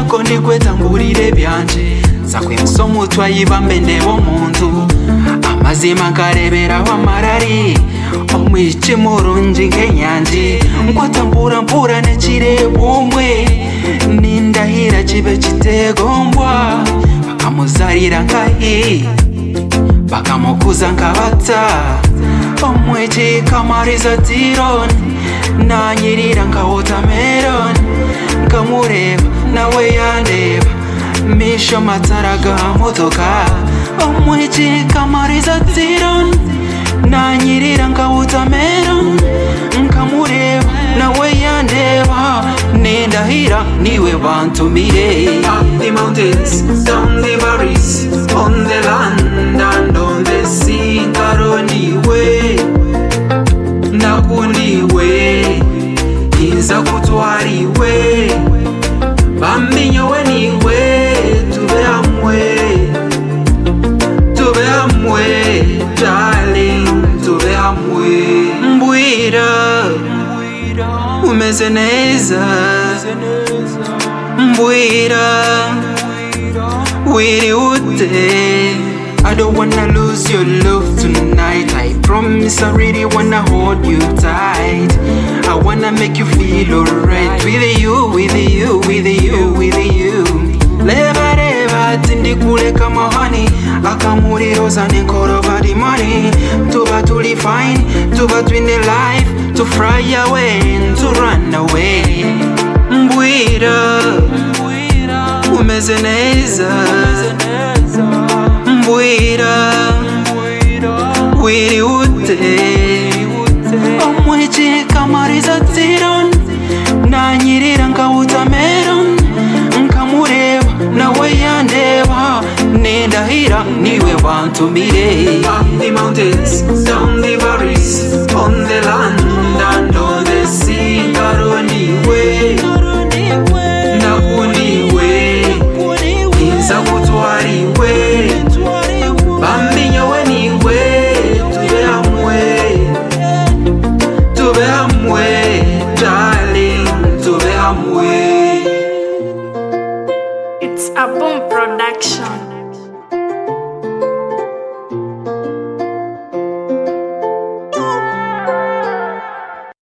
uko nigwe tangurire byanje nza kwimusa umutwe ayibambe ndebo mu nzu amazima nkareberaho amarari umwice murunji nk'enyanji nkwatambura mburane kireba umwe nindahira kibe kitegombwa bakamuzarira nkahi bakamukuza nkabata omwiki kamariza tironi nanyirira nka wotameroni nkamureba nawe yandeba misho matara ga motoka omwiki kamariza tironi nanyirira nka wotameroni nkamureba nawe yandeba nindahira niwe bantumire Up the mountains, down the valleys, on the land and on the sea ntaroniwe nakuniwe inza kutwariwe bamenyowe niwe tube hamwe tube hamwe darling tube hamwe mbwira umeze neza mbwira wiriwute I don't wanna lose your love tonight. I promise I really wanna hold you tight. I wanna make you feel alright with you, with you, with you, with you. Leva leva tindi kule kama honey, akamuri rosa ni korova di money. Tuba tuli fine, tuba twini life, to fry away and to run away. Mbwira, umeze neza. Mbwira, wiri ute. Omwichi kamariza tiron, nanyirira nkawutameron, nkamureba nawe yandeba, nindahira niwe wantumire. Up the mountains, down the valleys, on the land and on the sea, ntaroniwe, nakuniwe. Inza kutwariwe Bambinyowe niwe Tube hamwe Tube hamwe Darling Tube hamwe It's a boom